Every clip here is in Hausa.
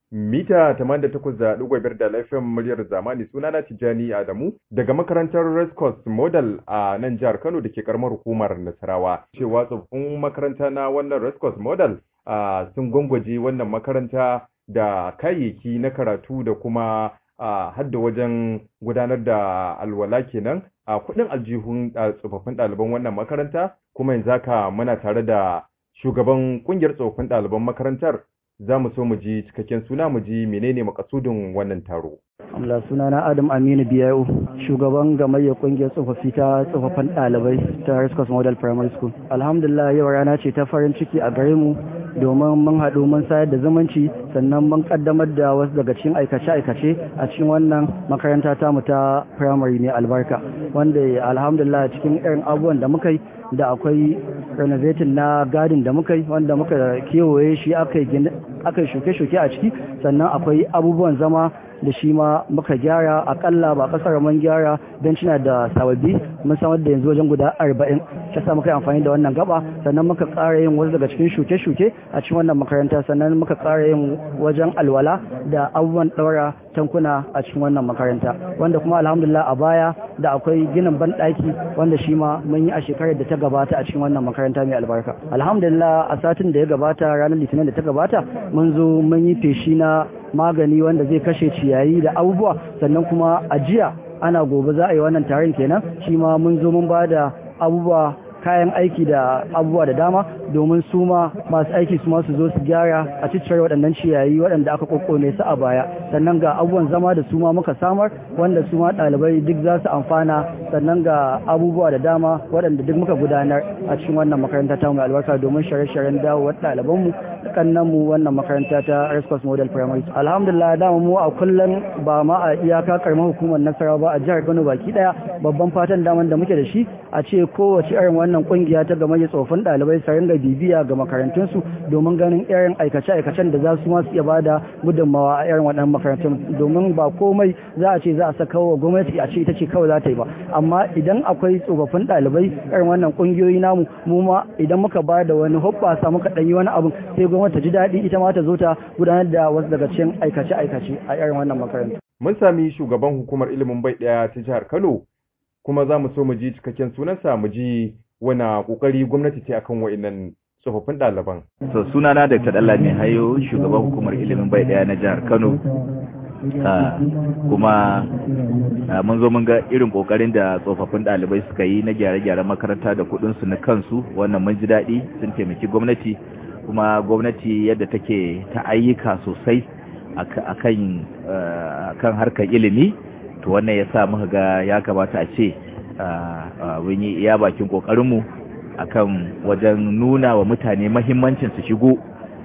mita 88.5 da laifin muryar zamani sunana Tijjani Adamu daga makarantar Red Cross Model a nan jihar Kano da ke karamar hukumar Nasarawa. Cewa tsofaffin makaranta na wannan Red Cross Model sun gwangwaje wannan makaranta da kayayyaki na karatu da kuma hadda wajen gudanar da alwala kenan a kudin aljihun tsofaffin ɗaliban wannan makaranta kuma yanzu haka muna tare da shugaban kungiyar tsofaffin ɗaliban makarantar za mu so mu ji cikakken suna mu ji menene makasudin wannan taro. Allah sunana Adam Aminu Biyayo shugaban gamayyar kungiyar tsofaffi ta tsofaffin ɗalibai ta Rescos Model Primary School. Alhamdulillah yau rana ce ta farin ciki a gare mu domin mun haɗu mun sayar da zumunci sannan mun kaddamar da wasu daga cikin aikace-aikace a cikin wannan makaranta ta mu ta primary mai albarka wanda alhamdulillah cikin irin abubuwan da muka yi da akwai renovating na gadin da muka yi wanda muka kewaye shi aka yi shuke-shuke a ciki sannan akwai abubuwan zama da shi ma muka gyara akalla ba kasar mun gyara bencina da sababbi mun samar da yanzu wajen guda arba'in ta sa muka yi amfani da wannan gaba sannan muka ƙara yin wasu daga cikin shuke-shuke a cikin wannan makaranta sannan muka ƙara yin wajen alwala da abubuwan ɗaura tankuna a cikin wannan makaranta wanda kuma alhamdulillah a baya da akwai ginin banɗaki wanda shi ma mun yi a shekarar da ta gabata a cikin wannan makaranta mai albarka alhamdulillah a satin da ya gabata ranar litinin da ta gabata mun zo mun yi feshi na magani wanda zai kashe ciyayi da abubuwa sannan kuma a jiya ana gobe za a yi wannan taron kenan shi ma mun zo mun ba da abubuwa kayan aiki da abubuwa da dama domin su ma masu aiki su ma su zo su gyara a ciccire waɗannan ciyayi waɗanda aka kokkone su a baya sannan ga abubuwan zama da su ma muka samar wanda su ma ɗalibai duk za su amfana sannan ga abubuwa da dama waɗanda duk muka gudanar a cikin wannan makaranta ta mai albarka domin shirye-shiryen dawowar ɗalibanmu kannan mu wannan makaranta ta Rescos Model Primary alhamdulillah dama mu a kullum ba ma a iyaka karamar hukumar Nasarawa ba a jihar Kano baki daya babban fatan daman da muke da shi a ce kowace irin wannan kungiya ta game da tsofin ɗalibai su ringa bibiya ga makarantunsu domin ganin irin aikace-aikacen da za su ma su iya bada gudunmawa a irin waɗannan makarantun domin ba komai za a ce za a saka wa gwamnati a ce ita ce kawai za ta yi ba amma idan akwai tsofaffin ɗalibai irin wannan kungiyoyi namu mu ma idan muka ba da wani hoɓɓasa muka ɗanyi wani abu sai gwamnati ta ji daɗi ita ma ta zo ta gudanar da wasu daga cikin aikace-aikace a irin wannan makaranta. Mun sami shugaban hukumar ilimin bai ɗaya ta jihar Kano kuma za mu so mu ji cikakken sunansa mu ji wani ƙoƙari gwamnati ce akan wa'innan tsofaffin ɗaliban. So sunana Dr. Dallami Hayo shugaban hukumar ilimin bai ɗaya na jihar Kano. kuma mun zo mun ga irin kokarin da tsofaffin ɗalibai suka yi na gyare-gyaren makaranta da kuɗinsu na kansu wannan mun ji daɗi sun taimaki gwamnati kuma gwamnati yadda take ta ayyuka sosai akan kan harkar ilimi to wannan ya sa muka ga ya kamata a ce mun yi iya bakin kokarinmu akan wajen nuna wa mutane mahimmancin su shigo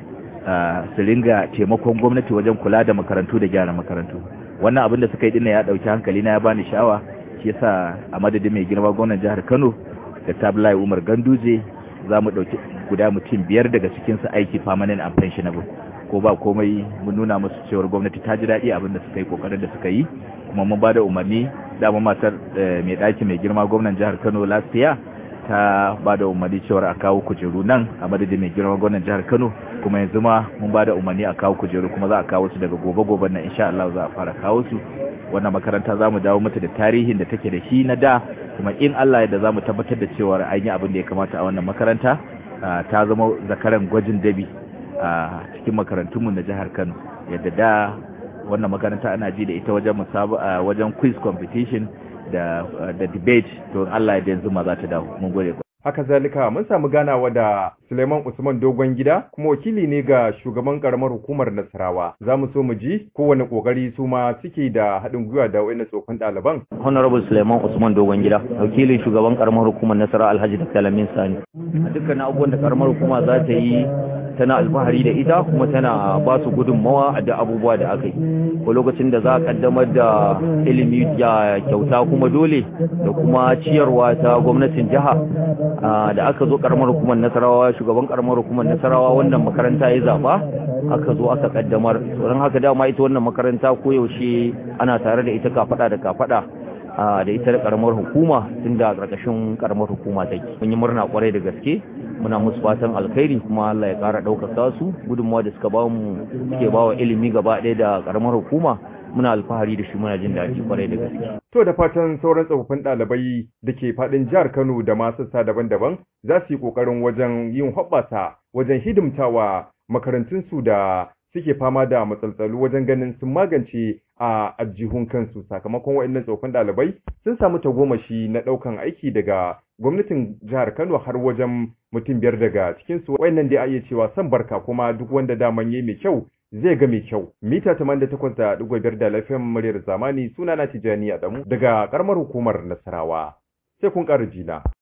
su ringa taimakon gwamnati wajen kula da makarantu da gyara makarantu wannan abin da suka yi dinna ya dauki hankali na ya bani sha'awa shi yasa a madadin mai girma gwamnan jihar Kano da Tablai Umar Ganduje za mu dauki guda mutum biyar daga cikin su aiki permanent and pensionable ko ba komai mun nuna musu cewar gwamnati ta ji daɗi abin da suka yi kokarin da suka yi kuma mun bada umarni dama matar mai ɗaki mai girma gwamnan jihar Kano lafiya ta ba da umarni cewar a kawo kujeru nan a madadin mai girma gwamnan jihar Kano kuma yanzu ma mun ba da umarni a kawo kujeru kuma za a kawo su daga gobe-gobe nan insha Allah za a fara kawo su wannan makaranta za mu dawo mata da tarihin da take da shi na da kuma in Allah yadda za mu tabbatar da cewar an yi abin da ya kamata a wannan makaranta ta zama zakaran gwajin dabi a cikin makarantunmu na jihar Kano yadda da wannan makaranta ana ji da ita wajen musaba wajen quiz competition da da debate to Allah ya yanzu ma za ta dawo mun gode haka zalika mun samu ganawa da Suleiman Usman Dogon Gida kuma wakili ne ga shugaban karamar hukumar Nasarawa za mu so mu ji kowane kokari su ma suke da haɗin gwiwa da wayannan tsofin ɗaliban Honorable Suleiman Usman Dogon Gida wakilin shugaban karamar hukumar Nasarawa Alhaji Dr. Lamin Sani a dukkan abubuwan da karamar hukuma za ta yi tana alfahari da ita kuma tana ba su gudunmawa a da abubuwa da aka yi ko lokacin da za a kaddamar da ilimi ya kyauta kuma dole da kuma ciyarwa ta gwamnatin jiha da aka zo karamar hukumar nasarawa shugaban karamar hukumar nasarawa wannan makaranta ya zaba aka zo aka kaddamar don haka dama ita wannan makaranta koyaushe ana tare da ita kafada da kafada da ita da karamar hukuma tun da karkashin karamar hukuma take mun yi murna kwarai da gaske muna musu fatan alkhairi kuma Allah ya ƙara ɗaukaka su gudunmawa da suka ba mu suke ba wa ilimi gaba ɗaya da ƙaramar hukuma muna alfahari da shi muna jin daɗi kwarai da gaske. To da fatan sauran tsofaffin ɗalibai da ke faɗin jihar Kano da ma sassa daban-daban za su yi ƙoƙarin wajen yin hoɓɓasa wajen hidimtawa makarantunsu da suke fama da matsaltsalu wajen ganin sun magance a ajihun kansu sakamakon waɗannan tsofaffin ɗalibai sun samu tagomashi na ɗaukan aiki daga gwamnatin jihar Kano har wajen mutum biyar daga cikinsu waɗannan dai a iya cewa san barka kuma duk wanda daman yayi mai kyau zai ga mai kyau. Mita 88.5 da lafiyan muryar zamani suna na Tijjani Adamu daga karamar hukumar Nasarawa. Sai kun ƙara jina.